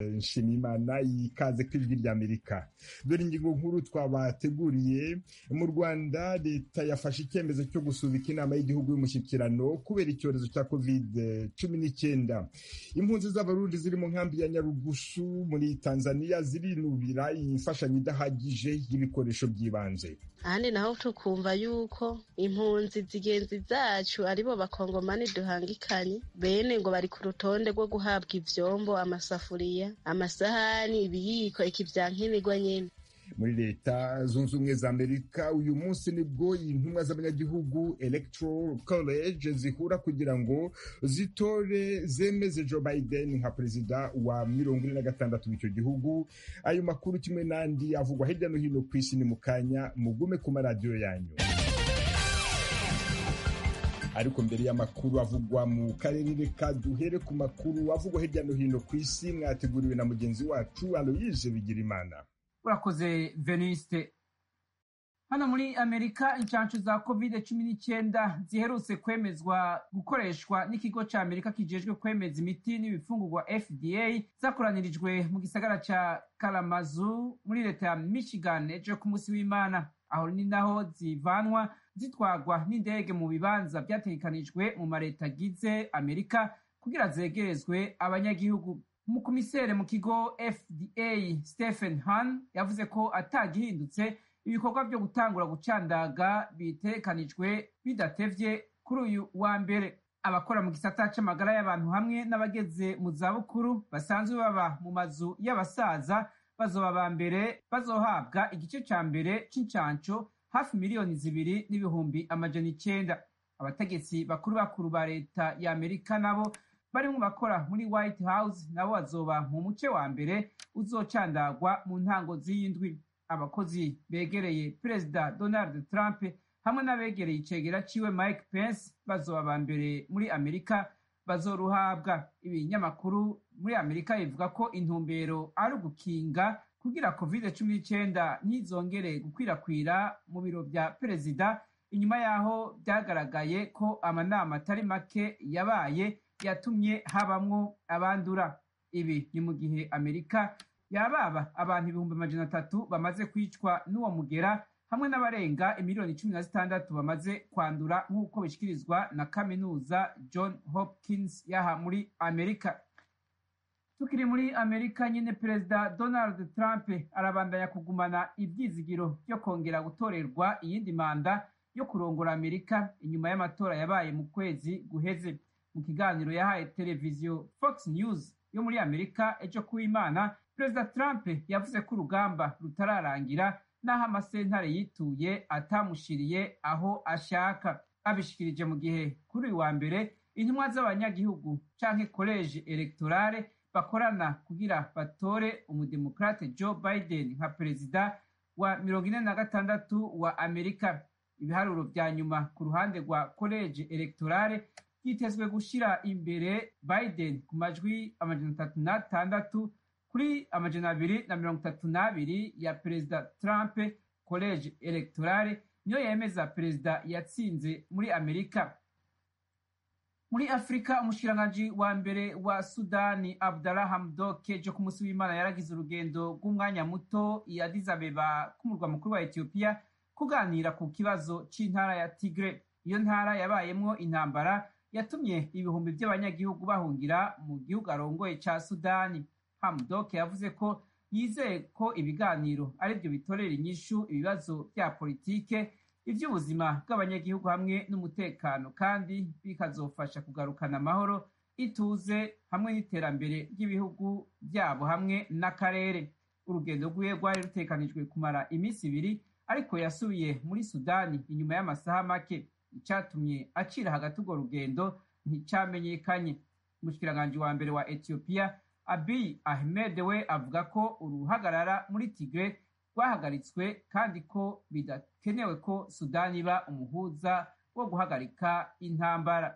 nshimiyimana ikaze ku ijwi ry'amerika dore ingingo nkuru twabateguriye mu rwanda leta yafashe icyemezo cyo gusubika inama y'igihugu y'umushyikirano kubera icyorezo cya covid cumi n'icyenda impunzi z'abarundi ziri mu nkambi ya nyarugusu muri tanzania zirinubira imfashanyo idahagije y'ibikoresho by'ibanze ahandi naho tukumva yuko impunzi zigenzi zacu aribo bakongomani duhangikanye bene ngo bari ku rutonde rwo guhabwa ivyombo amasafuriya amasahani ibiyiko iki vya nkenerwa nyene muri leta zunze ubumwe za amerika uyu munsi nibwo intumwa z'abanyagihugu electoral college zihura kugira ngo zitore zemeze joe biden nka perezida wa mirongo ine na gatandatu w'icyo gihugu ayo makuru kimwe n'andi avugwa hirya no hino ku isi ni mu kanya mugume ku maradiyo yanyu ariko mbere y'amakuru avugwa mu karere reka duhere ku makuru avugwa hirya no hino ku isi mwateguriwe na mugenzi wacu aloyise bigirimana urakoze veniste hano muri amerika inshanshu za covid cumi n'icyenda ziherutse kwemezwa gukoreshwa n'ikigo cya amerika kijejwe kwemeza imiti n'ibifungurwa fda zakoranirijwe mu gisagara cya karamazu muri leta ya michigan ejo ku munsi w'imana aho ni naho zivanwa zitwagwa n'indege mu bibanza byategekanijwe mu mareta agize amerika kugira zegerezwe abanyagihugu umukomisere mu kigo fda stephen han yavuze ko atagihindutse ibikorwa byo gutangura gucandaga bitekanijwe bidatevye kuri uyu wa mbere abakora mu gisata c'amagara y'abantu hamwe n'abageze mu zabukuru basanzwe baba mu mazu y'abasaza bazoba ba mbere bazohabwa igice ca mbere c'incanco hafi miliyoni zibiri n'ibihumbi amajana icenda abategetsi bakuru bakuru ba leta ya amerika nabo barimwo bakora muri white house nabo bazoba mu muce wa mbere uzocandagwa mu ntango z'iyindwi abakozi begereye perezida donald trump hamwe n'abegereye icegera ciwe mike pence bazoba ba mbere muri amerika bazoruhabwa ibinyamakuru muri amerika bivuga ko intumbero ari ugukinga kugira covid cumi n'icyenda ntizongere gukwirakwira mu biro bya perezida inyuma y'aho byagaragaye ko amanama atari make yabaye yatumye habamwo abandura ibi ni mu gihe amerika yababa abantu ibihumbi amajana atatu bamaze kwicwa n'uwo mugera hamwe n'abarenga imiliyoni cumi na zitandatu bamaze kwandura nk'uko bishyikirizwa na kaminuza john hopkins yaha muri amerika tukiri muri amerika nyine perezida donald trump arabandanya kugumana ibyizigiro byo kongera gutorerwa iyindi manda yo kurongora amerika inyuma y'amatora yabaye mu kwezi guheze mu kiganiro yahaye televiziyo fox news yo muri amerika ejo kuw'imana perezida trump yavuze ko urugamba rutararangira n'aho amasentare yituye atamushiriye aho ashaka abishikirije mu gihe kuri uyu wa mbere intumwa z'abanyagihugu canke koleje electorale bakorana kugira batore umudemokrate joe biden nka perezida wa mirongo ine na gatandatu wa amerika ibiharuro vya nyuma ku ruhande rwa koleje electorale byitezwe gushira imbere biden ku majwi amajana atatu n'atandatu kuri amajana abiri na mirongo itatu n'abiri ya perezida trump college electorale niyo yemeza perezida yatsinze muri amerika muri afurika umushikiranganji wa mbere wa sudani abdallah hamdok ejo ku munsi w'imana yaragize urugendo rw'umwanya muto i addis abeba k'umurwa mukuru wa etiyopiya kuganira ku kibazo c'intara ya tigre iyo ntara yabayemwo intambara yatumye ibihumbi by'abanyagihugu bahungira mu gihugu arongoye ca sudani hamdok yavuze ko yizeye ko ibiganiro ari byo bitorera inyishu ibibazo bya politike iby'ubuzima bw'abanyagihugu hamwe n'umutekano kandi bikazofasha kugarukana amahoro ituze hamwe n'iterambere ry'ibihugu byabo hamwe n'akarere urugendo rwiwe rwari rutekanijwe kumara iminsi ibiri ariko yasubiye muri sudani inyuma y'amasaha make icyatumye acira hagati urwo rugendo nticyamenyekanye umushikiranganji wa mbere wa etiyopiya abiy ahmed we avuga ko uruhagarara muri tigre rwahagaritswe kandi ko bidakenewe ko sudani iba umuhuza wo guhagarika intambara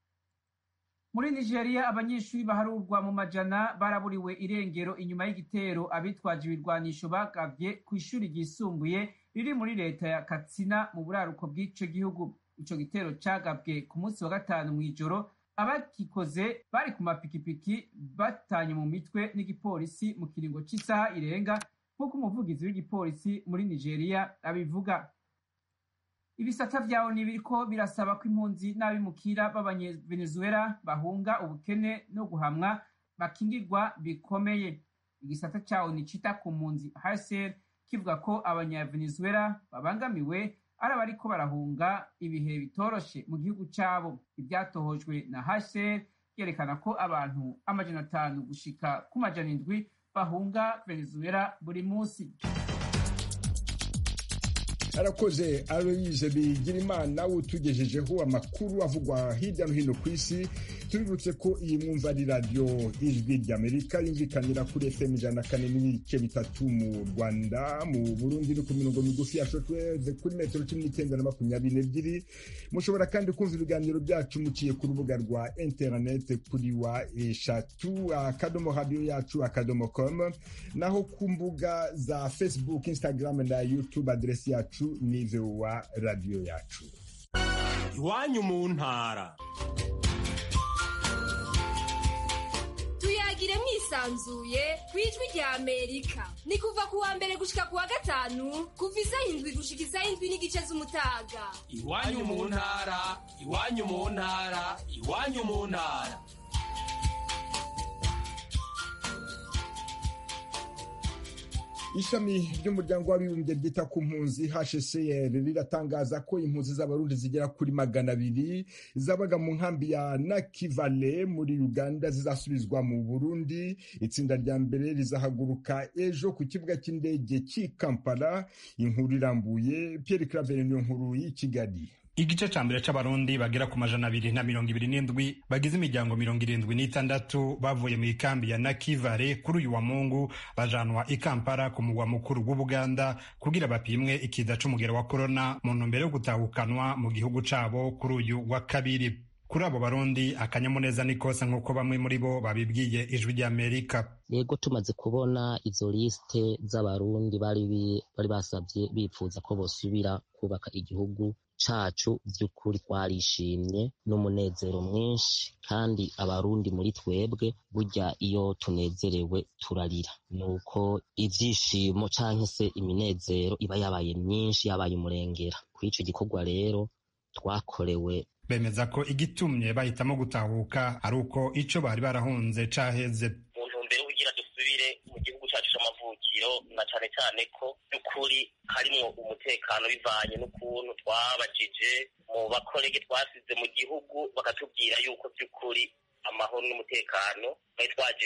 muri nigeria abanyeshuri baharurwa mu majana baraburiwe irengero inyuma y'igitero abitwaje ibirwanisho bagavye ku ishuri ryisumbuye riri muri leta ya katsina mu buraruko bw'ico gihugu ico gitero cagabwe ku munsi wa gatanu mw'ijoro abakikoze bari ku mapikipiki batanye mu mitwe n'igipolisi mu kiringo cy'isaha irenga nk'uko umuvugizi w'igipolisi muri nigeria abivuga ibisata vya oni biriko birasaba ko impunzi n'abimukira b'abanyevenezuela bahunga ubukene no guhamwa bakingirwa bikomeye igisata ca oni cita ku mpunzi hcr kivuga ko abanyavenezuela babangamiwe ari abariko barahunga ibihe bitoroshe mu gihugu cabo ivyatohojwe na hcr yerekana ko abantu amajana atanu gushika ku majana indwi bahunga venezuela buri munsi arakoze aloyize bigirimana utugejejeho amakuru avugwa hirya no hino ku isi tubibutse ko iyi mwumva ari radiyo ijwi ry'amerika yumvikanira kuri fm ijana na kane n'ibice bitatu mu rwanda mu burundi no ku mirongo migufi ya shotweve kuri metero cumi n'icyenda na makumyabiri n'ebyiri mushobora kandi kumva ibiganiro byacu muciye ku rubuga rwa interinete kuri wa eshatu akadomo radiyo yacu akadomo com naho ku mbuga za facebook instagram na youtube aderesi yacu ni vowa radiyo yacu iwanyu mu ntara tuyagire mwisanzuye ku ijwi rya amerika ni kuva ku wa mbere gushika ku wa gatanu kuva isaha indwi gushika isaha indwi n'igice z'umutaga iwanyu mu ntara iwanyu mu ntara iwanyu mu ntara ishami ry'umuryango w'abibumbye ryita ku mpunzi hcr riratangaza ko impunzi z'abarundi zigera kuri magana abiri zabaga mu nkambi ya nakivale muri uganda zizasubizwa mu burundi itsinda rya mbere rizahaguruka ejo ku kibuga cy'indege cy'i kampala inkuru irambuye pierre claver niyo nkuru y'i kigali igice ca mbere c'abarundi bagera ku majana abiri na mirongo ibiri n'indwi bagize imiryango mirongo irindwi n'itandatu bavuye mu ikambi ya nakivale kuri uyu wa mungu bajanwa i kampala ku mugwa mukuru w'ubuganda kugira bapimwe ikiza c'umugero wa korona mu ntumbero yo gutahukanwa mu gihugu cabo kuri uyu wa kabiri kuri abo barundi akanyamuneza ni kose nk'uko bamwe muri bo babibwiye ijwi ry'amerika yego tumaze kubona izo lisite z'abarundi bari bari basabye bipfuza ko bosubira kubaka igihugu cacu vy'ukuri twarishimye n'umunezero mwinshi kandi abarundi muri twebwe burya iyo tunezerewe turarira nuko ivyishimo canke se iminezero iba yabaye myinshi yabaye umurengera kuri ico gikorwa rero twakorewe bemeza ko igitumye bahitamo gutahuka ari uko ico bari barahunze caheze mu ntumbero kugira dusubire mu gihugu cacu c'amavukiro na cane cane ko by'ukuri harimwo umutekano bivanye n'ukuntu twabajije mu bakorege twasize mu gihugu bakatubwira yuko by'ukuri amahoro n'umutekano twari twaje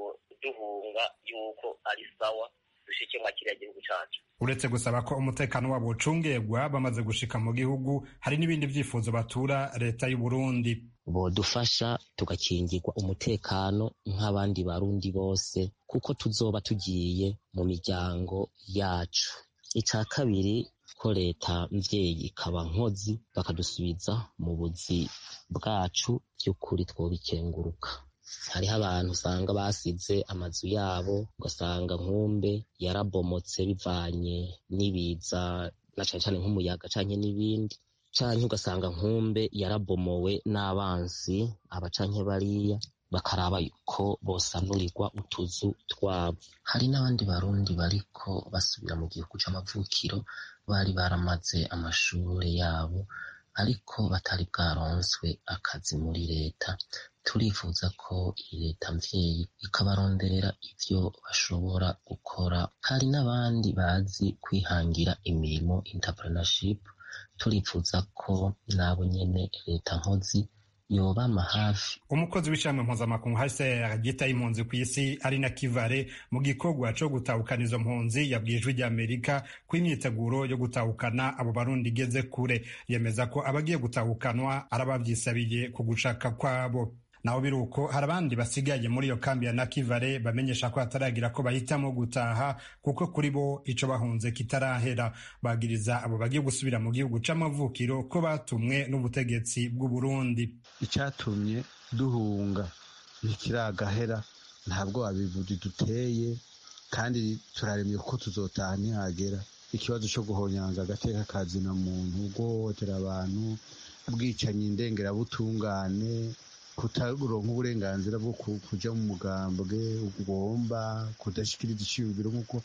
duhunga yuko ari sawa dushike mwa kiriya gihugu cacu uretse gusaba ko umutekano wabo ucungerwa bamaze gushika mu gihugu hari n'ibindi vyifuzo batura leta y'u Burundi bodufasha tugakingirwa umutekano nk'abandi barundi bose kuko tuzoba tugiye mu miryango yacu ica kabiri ko leta mvyeyi ikaba nkozi bakadusubiza mu buzi bwacu by'ukuri twobikenguruka hariho abantu usanga basize amazu yabo ugasanga nkumbe yarabomotse bivanye n'ibiza na cane cane nk'umuyaga canke n'ibindi canke ugasanga nkumbe yarabomowe n'abansi aba canke bariya bakaraba ko bosanurirwa utuzu twabo hari n'abandi barundi bariko basubira mu gihugu c'amavukiro bari baramaze amashure yabo ariko batari bwaronswe akazi muri leta turifuza ko iyi leta mvyeyi ikabaronderera ivyo bashobora gukora hari n'abandi bazi kwihangira imirimo entrepreneurship turifuza ko nabo nyene leta nkozi yobama hafi umukozi w'ishami mpuzamakungu hcr ryitaye impunzi ku isi ari na kivare mu gikorwa co gutahukana izo mpunzi yabwiye ijwi ry'amerika ko imyiteguro yo gutahukana abo barundi igeze kure yemeza ko abagiye gutahukanwa ari abavyisabiye ku gushaka kwabo naho biri uko hari abandi basigaye muri iyo kambi ya nakivale bamenyesha ko hataragira ko bahitamo gutaha kuko kuri bo ico bahunze kitarahera bagiriza abo bagiye gusubira mu gihugu c'amavukiro ko batumwe n'ubutegetsi bw'u Burundi icyatumye duhunga ntikiragahera ntabwo abivuzi duteye kandi turaremye ko tuzotaha ntihagera ikibazo cyo guhonyanga agateka kazina muntu guhohotera abantu ubwicanyi ndengerabutungane kutaronka uburenganzira bwo kuja mu mugambwe ugomba kudashikiriza iciyumviro nk'uko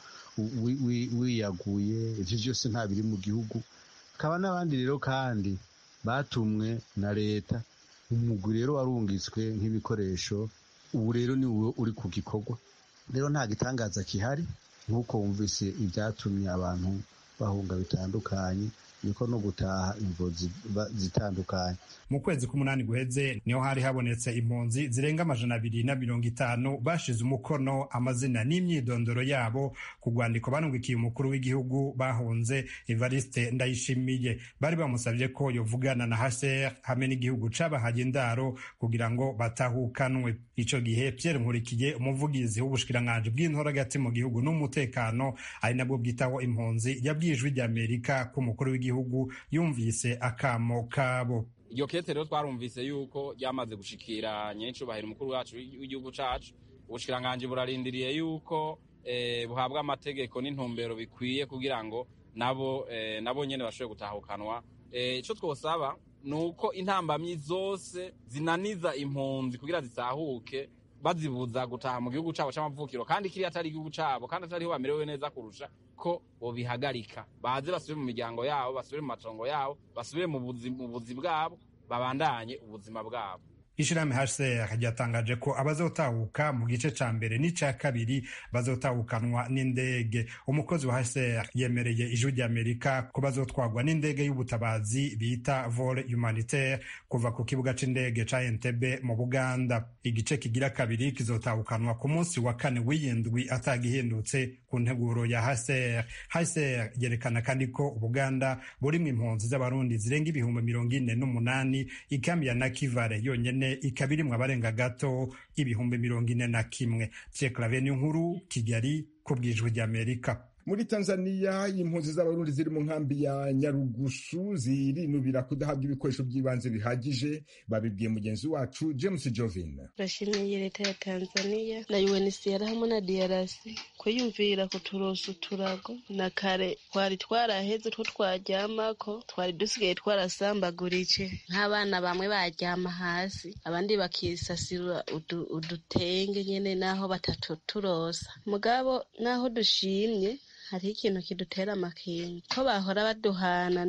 wiyaguye ivyo vyose nta biri mu gihugu hakaba n'abandi rero kandi batumwe na leta umugwi rero warungitswe nk'ibikoresho ubu rero ni wowe uri ku gikorwa rero nta gitangaza kihari nk'uko wumvise ibyatumye abantu bahunga bitandukanye niko no gutaha imvo zitandukanye mu kwezi k'umunani guheze niho hari habonetse impunzi zirenga amajana abiri na mirongo itanu bashize umukono amazina n'imyidondoro yabo ku rwandiko banungikiye umukuru w'igihugu bahunze evariste ndayishimiye bari bamusabye ko yovugana na hcr hamwe n'igihugu cabahaye indaro kugira ngo batahukanwe ico gihe pierre nkurikiye umuvugizi w'ubushikiranganji bw'intoragati mu gihugu n'umutekano ari nabwo bwitaho impunzi yabwiye ijwi ry'amerika ko umukuru w'igihugu igihugu yumvise akamo kabo iryo kete rero twarumvise yuko ryamaze gushikira nyenicubahiro umukuru wacu w'igihugu cacu ubushikiranganji burarindiriye yuko eh, buhabwa amategeko n'intumbero bikwiye kugira ngo nabo eh, nabo nyene bashobore gutahukanwa ico eh, twosaba ni uko intambamyi zose zinaniza impunzi kugira zitahuke bazibuza gutaha mu gihugu cabo c'amavukiro kandi kiriya atari igihugu cabo kandi atariho bamerewe neza kurusha ko bobihagarika baze basubire mu miryango yabo basubire mu matongo yabo basubire mu buzi bwabo babandanye ubuzima bwabo ishirahamwe hcr ryatangaje ko abazotahuka mu gice ca mbere n'ica kabiri bazotahukanwa n'indege umukozi wa hcr yemereye ijwi ry'amerika ko bazotwagwa n'indege y'ubutabazi bita vol humanitaire kuva ku kibuga c'indege ca entebe mu buganda igice kigira kabiri kizotahukanwa ku munsi wa kane w'iyindwi atagihindutse ku nteguro ya hcr hcr yerekana kandi ko ubuganda burimwo impunzi z'abarundi zirenga ibihumbi mirongo ine n'umunani ikambi ya nakivale yonyene ikaba irimwo abarenga gato ibihumbi mirongo ine na kimwe ceklaveni nkuru kigali ku bwijwi ry'amerika muri tanzania impunzi z'abarundi ziri mu nkambi ya nyarugusu zirinubira kudahabwa ibikoresho by'ibanze bihagije babibwiye mugenzi wacu james jovin turashimiye leta ya tanzania na unhcr hamwe na drc kwiyumvira kuturosa uturago na kare twari twaraheze two twaryamako twari dusigaye twarasambagurike nk'abana bamwe baryama hasi abandi bakisasira udutenge nyene naho batatuturosa mugabo naho dushimye hariho ikintu kidutera amakenga ko bahora baduhana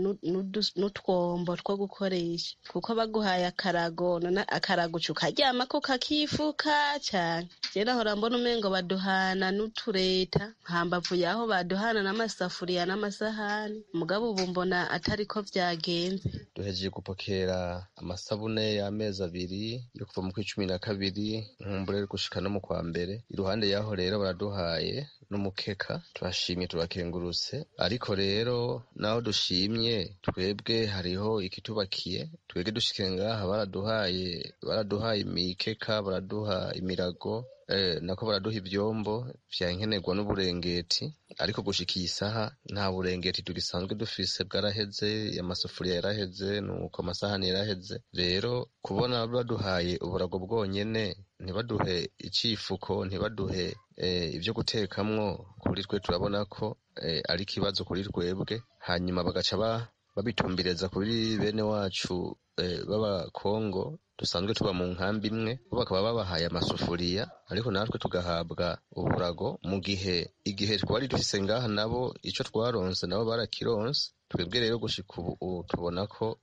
n'utwombo two gukoresha kuko baguhaye akarago akarago uca ukaryamako kakifuka cyane rero ahora mbona umengo baduhana n'utureta hambavu yaho baduhana n'amasafuriya n'amasahani mugabo ubu mbona atari ko byagenze duhejeje gupokera amasabune y'amezi abiri yo kuva mu kw'icumi na kabiri nkumbure gushika no mu kwa mbere iruhande yaho rero baraduhaye n'umukeka turashimye turakengurutse ariko rero naho dushimye twebwe hariho ikitubakiye twebwe dushike ngaha baraduhaye baraduhaye imikeka baraduha imirago eh, nako baraduha ivyombo vya nkenerwa n'uburengeti ariko gushika iyi saha nta burengeti tugisanzwe dufise bwaraheze amasafuriya yaraheze nuko amasahani yaraheze rero kubona baduhaye uburago bwonyene ntibaduhe icifuko ntibaduhe eh, ibyo gutekamwo kuri twe turabona ko eh, ari ikibazo kuri twebwe hanyuma bagaca babitumbireza kuri bene wacu eh, b'abakongo dusanzwe tuba mu nkambi imwe bo bakaba babahaye amasufuriya ariko natwe tugahabwa uburago mu gihe igihe twari dufise ngaha nabo ico twaronse nabo barakironse twebwe rero gushika ubu tubona ko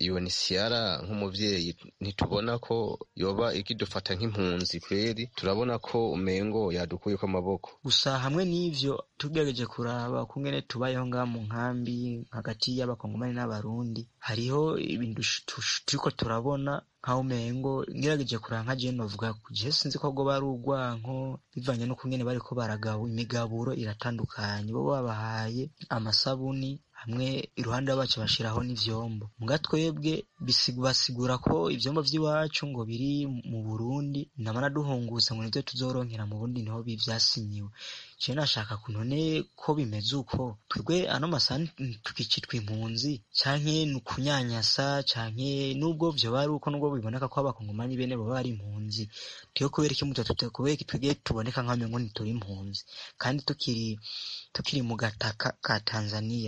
UNHCR nk'umuvyeyi ntitubona ko yoba ikidufata nk'impunzi kweri turabona ko umengo yadukuyeko amaboko gusa hamwe n'ivyo tugerageje kuraba kungene tubayeho ngaha mu nkambi hagati y'abakongomani n'abarundi hariho ibintu turiko turabona nkaho umengo ngerageje kuraba nka jewe novuga je sinzi ko bwoba ari urwanko bivanye n'ukungene bariko baragabo imigaburo iratandukanye bo babahaye amasabuni hamwe iruhande bacu bashiraho n'ivyombo muga twebwe basigura ko ivyombo vy'iwacu ngo biri mu Burundi namara duhunguza ngo nivyo tuzoronkera mu Burundi niho bivyasinyiwe je nashaka kunone ko bimeze uko twebwe ano masani tukicitwa impunzi canke nukunyanyasa canke nubwo vyo bari uko nubwo biboneka ko abakongomani bene bo bari impunzi tiyo kubera iki muto kubera iki twebwe tuboneka nk'amengo ntituri impunzi kandi tukiri tukiri mu gataka ka Tanzania ahandi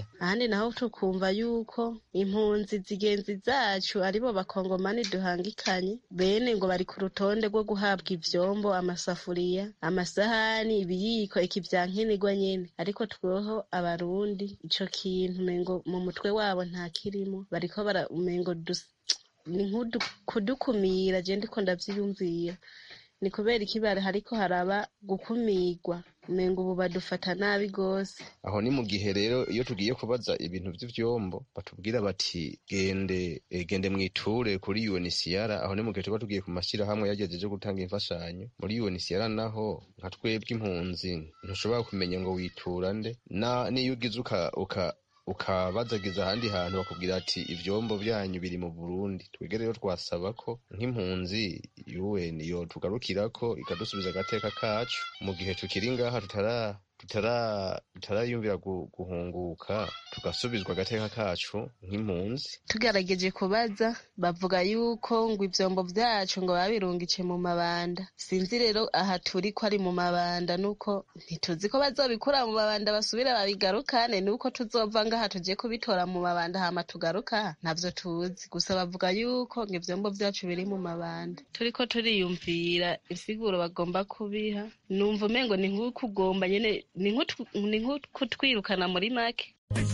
ahandi naho tukumva yuko impunzi zigenzi zacu aribo bakongomani duhangikanye bene ngo bari ku rutonde rwo guhabwa ivyombo amasafuriya amasahani ibiyiko iki vya nkenerwa nyene ariko tweho abarundi ico kintu umengo mu mutwe wabo nta kirimo bariko bara umengo dus- ni nkudu kudukumira je ndiko ndavyiyumvira ni kubera ikibara hariko haraba gukumirwa umengo ubu badufata nabi gose aho ni mu gihe rero iyo tugiye kubaza ibintu vy'ivyombo batubwira bati gende eh, gende mwiture kuri UNHCR aho ni mu gihe tuba tugiye ku mashirahamwe yagejeje gutanga imfashanyo muri UNHCR naho nka twebwe impunzi ntushobora kumenya ngo witura nde na niyo ugize uka, uka ukabazagiza ahandi hantu bakubwira ati ivyombo vyanyu biri mu Burundi twebwe rero twasaba ko nk'impunzi UN yo tugarukirako ikadusubiza agateka kacu mu gihe tukiri ngaha tutara tutara tutarayumvira gu- guhunguka tugasubizwa agateka kacu nk'impunzi tugerageje kubaza bavuga yuko ngo ivyombo vyacu ngo babirungike mu mabanda sinzi rero aha turi ko ari mu mabanda nuko ntituzi ko bazobikura mu mabanda basubire babigarukane nuko tuzova ngaha tuje kubitora mu mabanda hama tugaruka ntavyo tuzi gusa bavuga yuko ngo ivyombo vyacu biri mu mabanda turiko turiyumvira insiguro bagomba kubiha numva umengo ni nk'ukugomba nyene ni nk'utw- ni nk'ukutwirukana muri make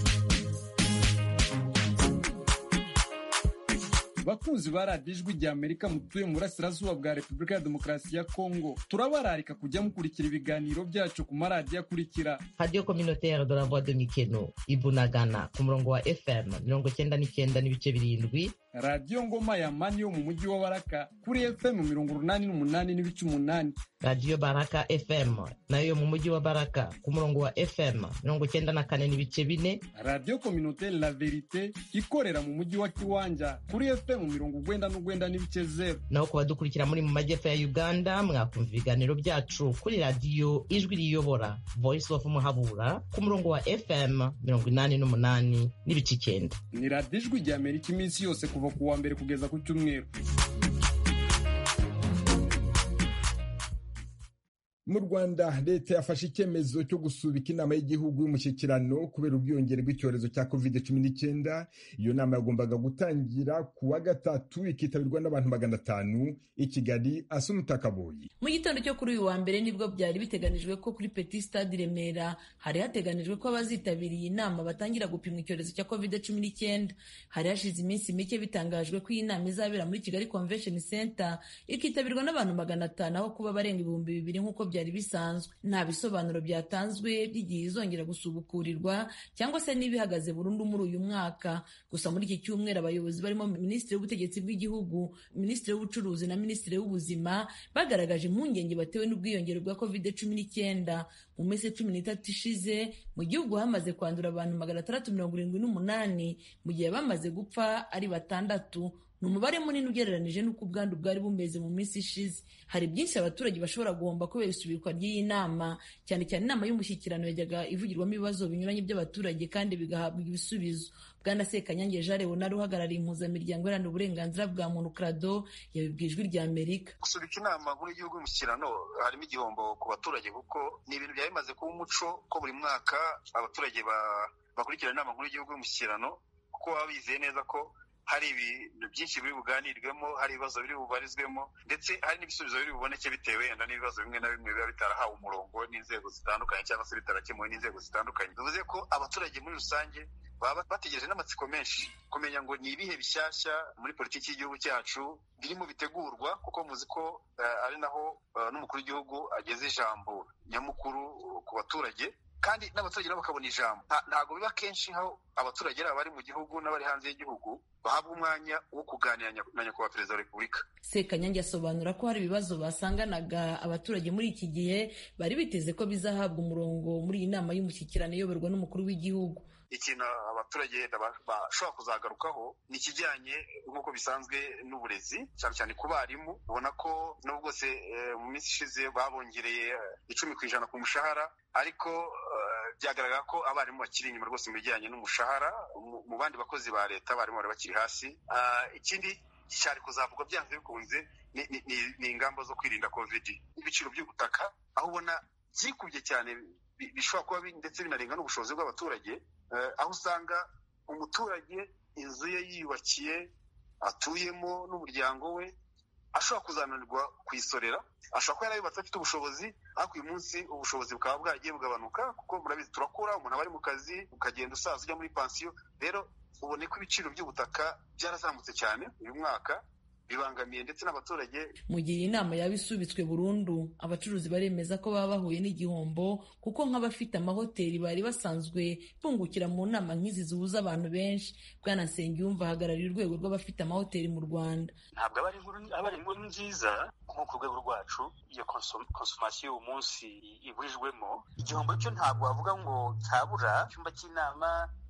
bakunzi ba radiyo ijwi rya amerika mutuye mu burasirazuba bwa repubulika ya demokarasi ya kongo turabararika kujya mukurikira ibiganiro byacu ku maradiyo akurikira radio communautaire de la voix de mikeno ibunagana ku murongo wa fm mirongo cyenda n'icyenda n'ibice birindwi radiyo ngoma ya mani yo mu mujyi wa baraka kuri fm mirongo urunani n'umunani n'ibice umunani radio baraka fm nayo yo mu mujyi wa baraka ku murongo wa fm mirongo cyenda na kane n'ibice bine radiyo communautaire la verite ikorera mu mujyi wa kiwanja kuri fm mirongo ugwenda n'ugwenda n'ibice zero naho ku badukurikira muri mu majyepfo ya uganda mwakumva ibiganiro byacu kuri radiyo ijwi riyobora voice of muhabura ku murongo wa fm mirongo inani n'umunani n'ibice icyenda ni radiyo ijwi rya amerika iminsi yose kuva ku wa mbere kugeza ku cyumweru mu rwanda leta yafashe icyemezo cyo gusubika inama y'igihugu y'umushyikirano kubera ubwiyongere bw'icyorezo cya covid cumi n'icyenda iyo nama yagombaga gutangira ku wa gatatu ikitabirwa n'abantu magana atanu i kigali asa umutakaboyi mu gitondo cyo kuri uyu wa mbere nibwo byari biteganijwe ko kuri petit stade i remera hari hateganijwe ko abazitabiriye iyi nama batangira gupimwa icyorezo cya covid cumi n'icyenda hari hashize iminsi mike bitangajwe ko iyi nama izabera muri kigali convention center ikitabirwa n'abantu magana atanu aho kuba barenga ibihumbi bibiri nk'uko byari bisanzwe nta bisobanuro byatanzwe by'igihe izongera gusubukurirwa cyangwa se niba ihagaze burundu muri uyu mwaka gusa muri iki cyumweru abayobozi barimo minisitiri w'ubutegetsi bw'igihugu minisitiri w'ubucuruzi na minisitiri w'ubuzima bagaragaje impungenge batewe n'ubwiyongere bwa covid cumi n'icyenda mu minsi cumi n'itatu ishize mu gihugu hamaze kwandura abantu magana atandatu mirongo irindwi n'umunani mu gihe bamaze gupfa ari batandatu ni umubare munini ugereranije n'uko ubwandu bwari bumeze mu minsi ishize hari byinshi abaturage bashobora guhomba kubera isubikwa ry'iyi nama cyane cyane inama y'umushyikirano yajyaga ivugirwamo ibibazo binyuranye by'abaturage kandi bigahabwa ibisubizo bwana sekanyange jean leonard uhagarariye impuzamiryango iharanira uburenganzira bwa muntu krado yabibwiye ijwi rya amerika gusubika inama nkuru y'igihugu y'umushyikirano harimo igihombo ku baturage kuko ni ibintu byari bimaze kuba umuco ko buri mwaka abaturage bakurikirana inama nkuru y'igihugu y'umushyikirano kuko baba bizeye neza ko hari ibintu byinshi biri buganirwemo hari ibibazo biri bubarizwemo ndetse hari n'ibisubizo biri buboneke bitewe wenda n'ibibazo bimwe na bimwe biba bitarahawe umurongo n'inzego zitandukanye cyangwa se bitarakemuwe n'inzego zitandukanye bivuze ko abaturage muri rusange baba bategereje n'amatsiko menshi kumenya ngo ni ibihe bishyashya muri politiki y'igihugu cyacu birimo bitegurwa kuko muzi ko ari naho n'umukuru w'igihugu ageze ijambo nyamukuru ku baturage kandi n'abaturage nabo bakabona ijambo ntabwo biba kenshi aho abaturage ari abari mu gihugu n'abari hanze y'igihugu bahabwa umwanya wo kuganira na nyakubahwa perezida wa repubulika sekanyange asobanura ko hari ibibazo basanganaga abaturage muri iki gihe bari biteze ko bizahabwa umurongo muri iyi nama y'umushyikirano iyoborwa n'umukuru w'igihugu ikintu abaturage bashobora kuzagarukaho ni ikijyanye nk'uko bisanzwe n'uburezi cyane cyane ku barimu ubona ko n'ubwo bwose mu minsi ishize babongereye icumi ku ijana ku mushahara ariko byagaragara ko abarimu bakiri inyuma rwose mu bijyanye n'umushahara mu bandi bakozi ba leta abarimu bari bakiri hasi ikindi cyari kuzavugwa byanze bikunze ni ingamba zo kwirinda covid ibiciro by'ubutaka aho ubona byikubye cyane bishobora kuba ndetse binarenga n'ubushobozi bw'abaturage aho usanga umuturage inzu ye yiyubakiye atuyemo n'umuryango we ashobora kuzananirwa kuyisorera ashobora kuba yarayubatse afite ubushobozi ariko uyu munsi ubushobozi bukaba bwagiye bugabanuka kuko murabizi turakura umuntu aba ari mu kazi ukagenda usaza ujya muri pansiyo rero ubone ko ibiciro by'ubutaka byarazamutse cyane uyu mwaka bibangamiye ndetse n'abaturage mu gihe iyi nama yaba isubitswe burundu abacuruzi baremeza ko baba bahuye n'igihombo kuko nk'abafite amahoteli bari basanzwe bungukira mu nama nk'izi zihuza abantu benshi bwana nsengiyumva ahagarariye urwego rw'abafite amahoteli mu rwanda ntabwo aba ari inkuru nziza nko ku rwego rwacu iyo konsomasiyo y'uwo munsi iburijwemo igihombo cyo ntabwo wavuga ngo cyabura icyumba cy'inama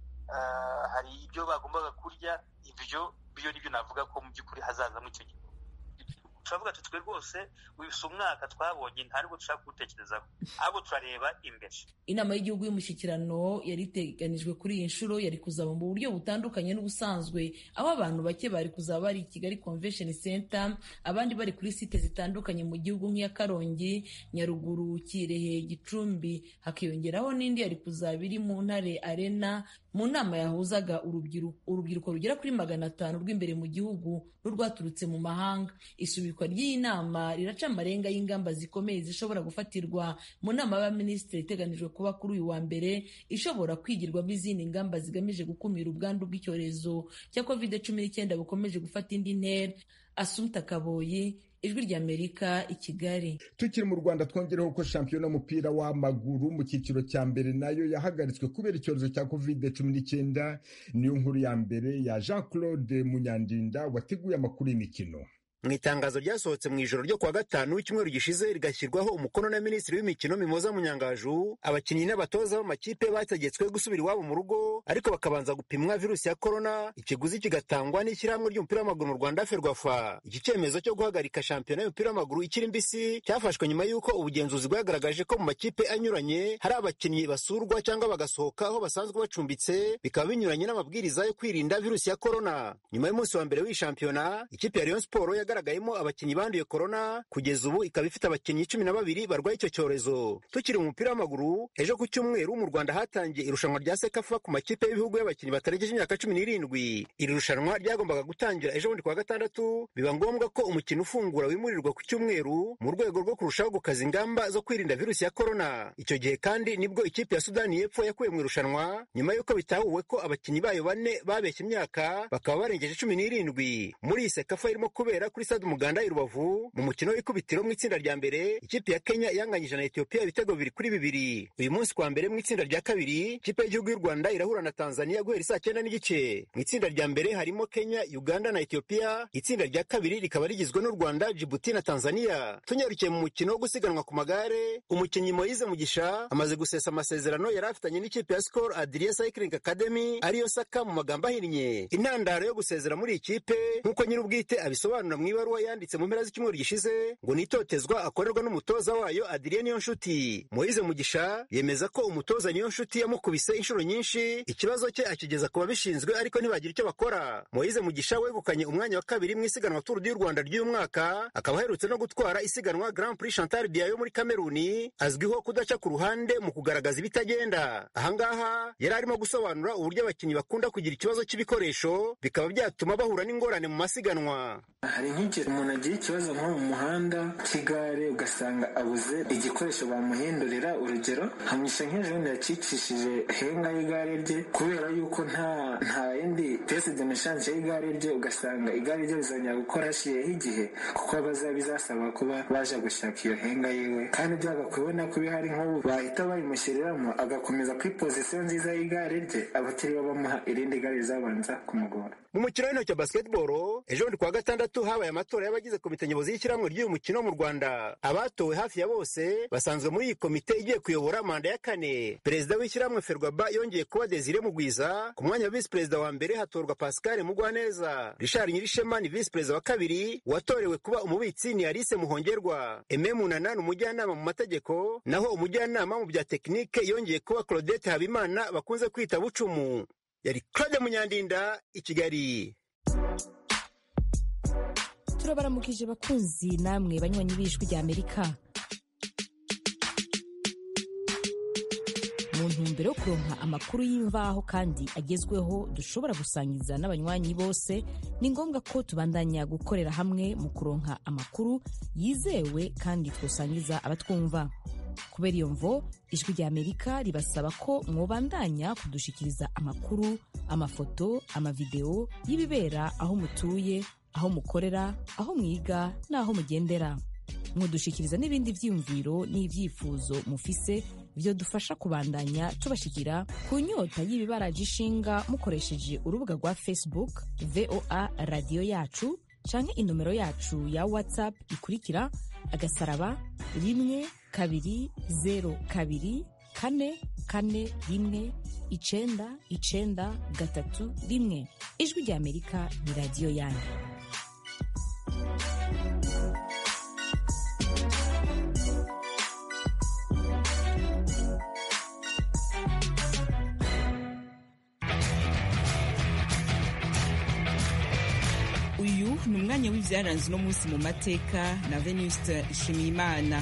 hari ibyo bagombaga kurya ibyo byo nibyo navuga ko mu by'ukuri hazazamo icyo gihe turavuga tuti twe rwose wibisa umwaka twabonye ntabwo dushaka kuwutekerezaho ahubwo turareba imbere inama y'igihugu y'umushyikirano yari iteganijwe kuri iyi nshuro yari kuzaba mu buryo butandukanye n'ubusanzwe aho abantu bake bari kuzaba bari i kigali convention center abandi bari kuri site zitandukanye mu gihugu nk'iya karongi nyaruguru kirehe gicumbi hakiyongeraho n'indi yari kuzaba iri mu ntare arena mu nama yahuzaga urubyiruko rugera kuri magana atanu rw'imbere mu gihugu n'urwaturutse mu mahanga isubikwa ry'iyi nama riraca amarenga y'ingamba zikomeye zishobora gufatirwa mu nama y'abaminisitiri iteganijwe kuba kuri uyu wa mbere ishobora kwigirwamo izindi ngamba zigamije gukumira ubwandu bw'icyorezo cya covid cumi n'icyenda bukomeje gufata indi ntera asumta kaboyi ijwi ry'amerika i kigali tukiri mu rwanda twongereho ko shampiyona y'umupira w'amaguru mu cyiciro cya mbere nayo yahagaritswe kubera icyorezo cya covid cumi n'icyenda niyo nkuru ya mbere ya jean claude munyandinda wateguye amakuru y'imikino mu itangazo ryasohotse mu ijoro ryo kuwa gatanu w'icyumweru gishize rigashyirwaho umukono na minisitiri w'imikino mimoza munyangaju abakinnyi n'abatoza b'amakipe bategetswe gusubira iwabo mu rugo ariko bakabanza gupimwa virusi ya korona ikiguzi kigatangwa n'ishyirahamwe ry'umupira w'amaguru mu rwanda ferwafa iki cyemezo cyo guhagarika shampiyona y'umupira w'amaguru ikiri mbisi cyafashwe nyuma y'uko ubugenzuzi bwagaragaje ko mu makipe anyuranye hari abakinnyi basurwa cyangwa bagasohoka aho basanzwe bacumbitse bikaba binyuranye n'amabwiriza yo kwirinda virusi ya korona nyuma y'umunsi wa mbere w'iyi shampiyona ikipe ya rayon siporo yagaragayemo abakinnyi banduye korona kugeza ubu ikaba ifite abakinnyi cumi na babiri barwaye icyo cyorezo tukiri mu mupira w'amaguru ejo ku cyumweru mu rwanda hatangiye irushanwa rya sekafa ku makipe y'ibihugu y'abakinnyi batarengeje imyaka cumi n'irindwi iri rushanwa ryagombaga gutangira ejo bundi kuwa gatandatu biba ngombwa ko umukino ufungura wimurirwa ku cyumweru mu rwego rwo kurushaho gukaza ingamba zo kwirinda virusi ya korona icyo gihe kandi nibwo ikipe ya sudani y'epfo yakuwe mu irushanwa nyuma y'uko bitahuwe ko abakinnyi bayo bane babeshye imyaka bakaba barengeje cumi n'irindwi muri iyi sekafa irimo kubera kuri stade umuganda i rubavu mu mukino w'ikubitiro mu itsinda rya mbere ikipe ya kenya yanganyije na etiyopiya ibitego bibiri kuri bibiri uyu munsi kwa mbere mu itsinda rya kabiri ikipe y'igihugu y'u rwanda irahura na tanzania guhera saa cyenda n'igice mu itsinda rya mbere harimo kenya uganda na etiyopiya itsinda rya kabiri rikaba rigizwe n'u rwanda jibuti na tanzania tunyarukiye mu mukino wo gusiganwa ku magare umukinnyi moyize mugisha amaze gusesa amasezerano yari afitanye n'ikipe ya skol adria cycling academy ariyo saka mu magambo ahinnye intandaro yo gusezera muri iyi kipe nk'uko nyir'ubwite abisobanura mu ibaruwa yanditse mu mpera z'icyumweru gishize ngo ni itotezwa akorerwa n'umutoza wayo adrien niyo nshuti moyize mugisha yemeza ko umutoza niyo nshuti yamukubise inshuro nyinshi ikibazo cye akigeza ku babishinzwe ariko ntibagira icyo bakora moyize mugisha wegukanye umwanya wa kabiri mu isiganwa turu du rwanda ry'uyu mwaka akaba aherutse no gutwara isiganwa grand prix chantal bia yo muri kameruni azwiho kudaca ku ruhande mu kugaragaza ibitagenda ahangaha yari arimo gusobanura uburyo abakinnyi bakunda kugira ikibazo cy'ibikoresho bikaba byatuma bahura n'ingorane mu masiganwa hari nk'igihe umuntu agira ikibazo nko mu muhanda cy'igare ugasanga abuze igikoresho bamuhindurira urugero hamugisha nk'ejo bundi yacikishije henga y'igare rye kubera yuko nta nta yindi piyesi de meshanje y'igare rye ugasanga igare rye rizongera gukora hashiyeho igihe kuko bazaba bizasaba kuba baje gushaka iyo henga yiwe kandi byagakubona ko bihari nk'ubu bahita bayimushyiriramo agakomeza kuri pozisiyo nziza y'igare rye abatiriwe bamuha irindi gare rizabanza kumugora mu mukino w'intoki wa basketball ejo bundi kuwa gatandatu habaye amatora y'abagize komite nyobozi y'ishyirahamwe ry'uyu mukino mu rwanda abatowe hafi ya bose basanzwe muri iyi komite igiye kuyobora manda ya kane perezida w'ishyirahamwe ferwaba yongeye kuba desire mugwiza ku mwanya wa visi perezida wa mbere hatorwa pascal mugwaneza richard nyirishema ni visi perezida wa kabiri uwatorewe kuba umubitsi ni alice muhongerwa eme munana ni umujyanama mu mategeko naho umujyanama mu bya tekinike yongeye kuba claudette habimana bakunze kwita bucumu yari claude munyandinda i kigali turabaramukije bakunzi namwe banywanyi b'ijwi rya amerika mu ntumbero yo kuronka amakuru y'imvaho kandi agezweho dushobora gusangiza n'abanywanyi bose ni ngombwa ko tubandanya gukorera hamwe mu kuronka amakuru yizewe kandi twosangiza abatwumva kubera iyo mvo ijwi rya amerika ribasaba ko mwobandanya kudushikiriza amakuru amafoto amavideo y'ibibera aho mutuye aho mukorera aho mwiga n'aho mugendera mwodushikiriza n'ibindi vyiyumviro n'ivyifuzo mufise byo dufasha kubandanya tubashikira ku nyota y'ibibaraje ishinga mukoresheje urubuga rwa facebook voa radiyo yacu canke inomero yacu ya whatsapp ikurikira agasaraba rimwe kabiri zero kabiri kane kane rimwe icenda icenda gatatu rimwe ijwi rya amerika ni radiyo yanyu uyu ni umwanya w'ibyaranze uno munsi mu mateka na venuste nshimiyimana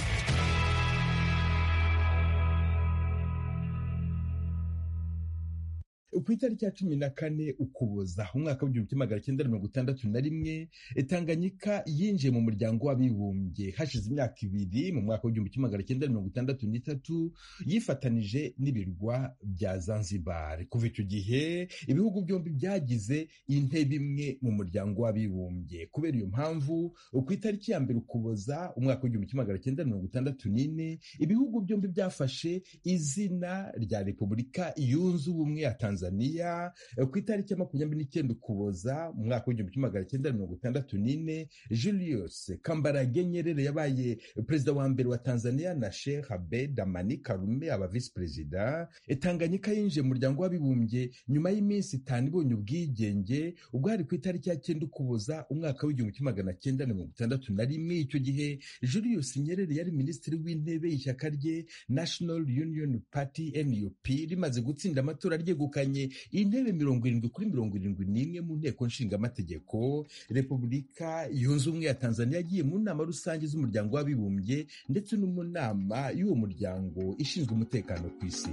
ku itariki ya cumi na kane ukuboza umwaka w'igihumbi kimwe magana cyenda mirongo itandatu na rimwe tanganyika yinjiye mu muryango w'abibumbye hashize imyaka ibiri mu mwaka w'igihumbi kimwe magana cyenda mirongo itandatu n'itatu yifatanije n'ibirwa bya zanzibar kuva icyo gihe ibihugu byombi byagize intebe imwe mu muryango w'abibumbye kubera iyo mpamvu ku itariki ya mbere ukuboza umwaka w'igihumbi kimwe magana cyenda mirongo itandatu n'ine ibihugu byombi byafashe izina rya repubulika yunze ubumwe ya tanzania tanzania ku itariki ya makumyabiri n'icyenda ukuboza mu mwaka w'igihumbi kimwe magana cyenda mirongo itandatu n'ine julius kambarage nyerere yabaye perezida wa mbere wa tanzania na sheikh abed amani karume aba visi perezida tanganyika yinjiye mu muryango w'abibumbye nyuma y'iminsi itanu ibonye ubwigenge ubwo hari ku itariki ya cyenda ukuboza umwaka w'igihumbi kimwe magana cyenda mirongo itandatu na rimwe icyo gihe julius nyerere yari minisitiri w'intebe y'ishyaka rye national union party nup rimaze gutsinda amatora ryegukanye intebe mirongo irindwi kuri mirongo irindwi n'imwe mu nteko nshingamategeko repubulika yunze ubumwe ya tanzania yagiye mu nama rusange z'umuryango w'abibumbye ndetse no mu nama y'uwo muryango ishinzwe umutekano ku isi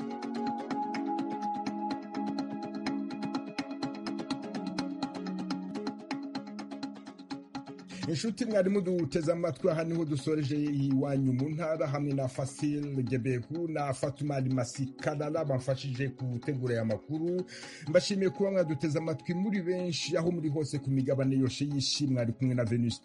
inshuti mwarimu duteze amatwi aha niho dusoreje iwanyu mu ntara hamwe na fasil gebehu na fatumari masikarara bamfashije gutegura aya makuru mbashimiye kuba mwaduteze amatwi muri benshi aho muri hose ku migabane yose y'isi mwari kumwe na venus